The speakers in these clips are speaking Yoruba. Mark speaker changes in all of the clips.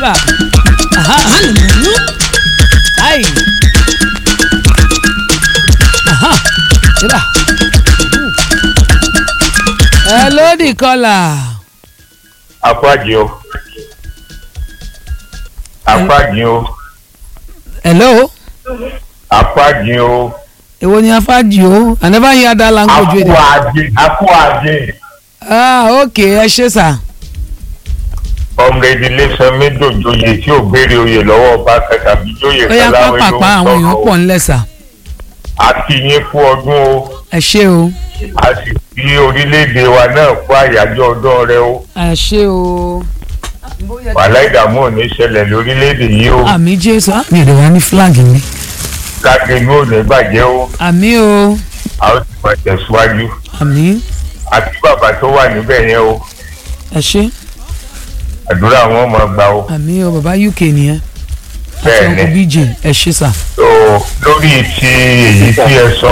Speaker 1: yẹba aha ayi aha yẹba ẹ lódì kọlà
Speaker 2: apájì o apájì o
Speaker 1: hello
Speaker 2: apájì o
Speaker 1: èwo ni afájì o i never hear that language wey dey
Speaker 2: apúàjì apúàjì
Speaker 1: ah ok ẹ ṣe sà
Speaker 2: ọmọ ìdílé sanmi dòjòyè tí ò béèrè oyè lọ́wọ́ ọba tàbí jóyè
Speaker 1: ó yá
Speaker 2: kaláwé ló
Speaker 1: pápápá
Speaker 2: ń
Speaker 1: àwọn èèyàn pọ̀
Speaker 2: sọ̀rọ̀
Speaker 1: ńlẹ̀ sà
Speaker 2: a kí yín fún ọdún o
Speaker 1: ẹ ṣe o
Speaker 2: a sì fi orílẹ̀-èdè wa náà fún àyájọ́ ọdún rẹ o
Speaker 1: ẹ ṣe o
Speaker 2: wàhálà ìdààmú ò ní ṣẹlẹ̀ lórílẹ̀-èdè yìí o
Speaker 1: àmì jésù ah, mi ò lè wá ní flag mi
Speaker 2: káàkiri ò ní bàjẹ́ o
Speaker 1: àmì o
Speaker 2: a ó sì máa tẹ̀síwájú
Speaker 1: àmì
Speaker 2: àti bàbá tó wà níbẹ̀ yẹn o
Speaker 1: ẹ ṣe
Speaker 2: àdúrà wọn máa gbà o
Speaker 1: àmì o bàbá uk nìyẹn àti
Speaker 2: Bẹ́ẹ̀
Speaker 1: uncle
Speaker 2: ni.
Speaker 1: bj ẹ ṣe sà
Speaker 2: so lórí ti èyí tí ẹ sọ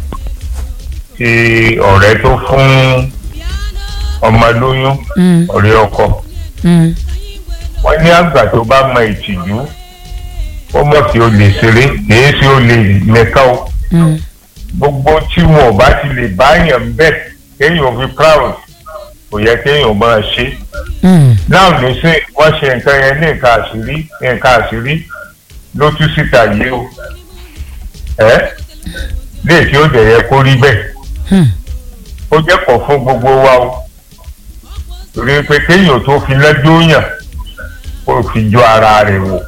Speaker 2: ti ọ̀rẹ́ tó fún ọmọ lóyún
Speaker 1: Mm,
Speaker 2: ọ̀rẹ́ ọkọ
Speaker 1: mm,
Speaker 2: wọ́n ní àgbà tó bá mọ ìtìjú ó mọ̀ sí o lè ṣeré kìí ṣe o lè nìkan o
Speaker 1: mm.
Speaker 2: gbogbo tí wọn ò bá ti lè báyàn bẹ́ẹ̀ kéèyàn fi proud kò yẹ kéèyàn máa ṣe
Speaker 1: Mm,
Speaker 2: náà ló ṣe wọ́n ṣe nǹkan yẹn ní nǹkan àṣírí nǹkan àṣírí ló tú síta yìí o ẹ́ lè tí ó dẹ̀ yẹ kó rí bẹ́ẹ̀
Speaker 1: mm.
Speaker 2: ó jẹ́ pọ̀ fún gbogbo wa o torí pé kéèyàn tó fi lẹ́jọ́ yàn kó fi jọ ara rẹ̀ wò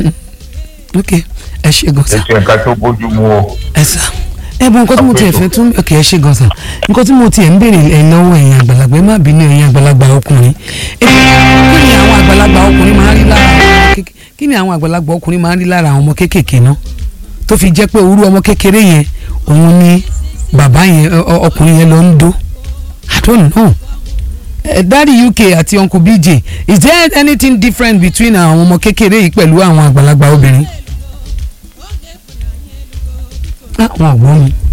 Speaker 1: ok ẹ ṣe gan sà
Speaker 2: ètò nǹkan tó bójú mu o
Speaker 1: ẹ sà ẹ bọ nǹkan tí mo tiẹ̀ fẹ́ tún ok ẹ ṣe gan sà nǹkan tí mo tiẹ̀ ń béèrè ẹ lọ́wọ́ ẹ̀yin àgbàlagbà ẹ má bínú ẹ̀yin àgbàlagbà ọkùnrin ẹ kí ni àwọn àgbàlagbà ọkùnrin máa ń rí lára àwọn ọmọ kékeré kí ni àwọn àgbàlagbà ọkùnrin máa ń rí lára àwọn ọmọ kéékèèké náà tó fi jẹ́ pé orú ọmọ kékeré yẹn òun ni bàbá yẹn ọ- ọ- ọkùnrin yẹn lọ ń dó i don't know uh, daddy uk àti uncle bj is there anything different between àwọn ọmọ kékeré yìí pẹ̀lú àwọn àgbàlagbà obìnrin. ah wọn ò gbọ́ mi.